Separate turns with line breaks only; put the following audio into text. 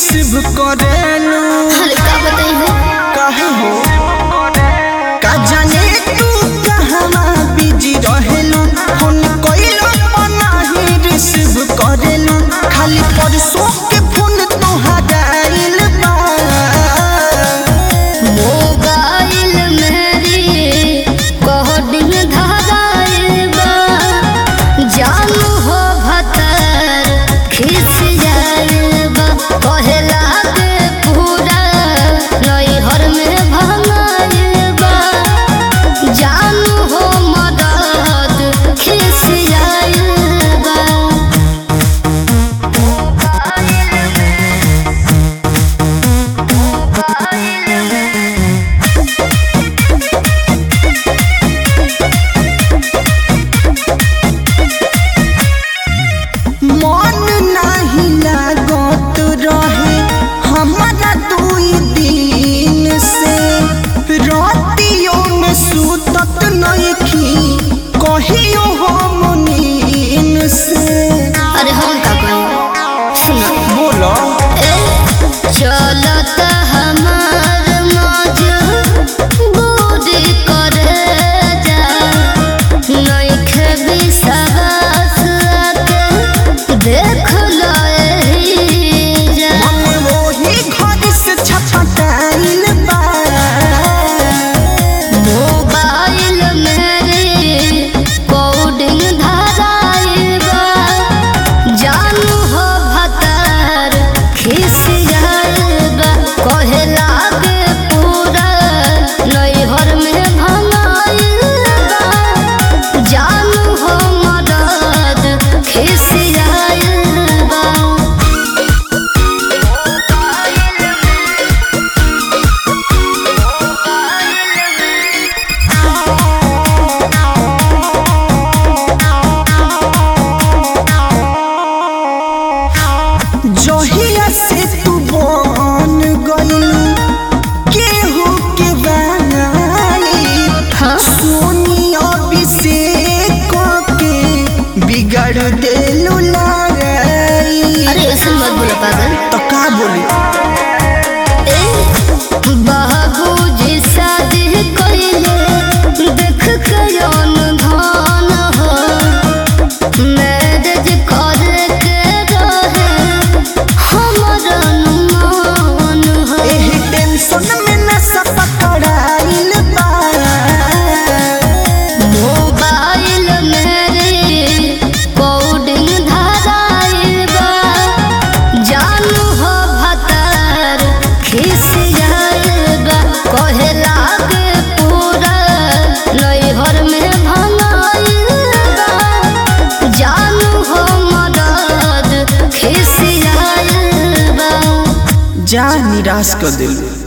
receive करेलू
अरे का बताई हो
काहे हो का जाने तू कहवा बिजी रहेलू फोन कइलो नाही रिसीव करेलू खाली परसों के फोन तोहारा आइल बा
मोबाइल मेरी कोडिंग धराइल बा जानू हो भतर खिस जाइल बा कहेला के पूरा नैहर में भंगाइल बा जानू हो मदद खिस जाइल बा
मन नाही लागत रहे हमारा दुई दिन से रातियों में सुतत नइखी कहियो हम नींद से
अरे हम का कही सुना
बोलो
चलत हमार मौज बूढ़ी करे जा नइखे विश्वास के देख लो एही जा
मन वही घर से छपटाइल बा
मोबाइल मेरे कोडिंग धराइल बा जानू हो भतर खिस जाइल बा कहे लागे पूरा नैहर में भंगाइल बा जानू हो मदद खिस जाइल बा
जहिया से तू बन गइलू केहू के बनाई
हाँ
सोनी अभिषेक के बिगड़ देलू लड़ाई
अरे ऐसे मत बोलो पागल
तो का बोली
बाबूजी शादी कइले देख के जौन धान हो मैरिज करे के रहे हमर अनुमान हो
एही टेंशन में नशा पकड़ाइल बा
मोबाइल मेरे कोडिंग धराइल बा जानू हो भतर खिस जाइल बा कहे लागे पूरा नैहर में भंगाइल बा जानू हो मदद खिस जाइल बा
जा निराश कर दिलू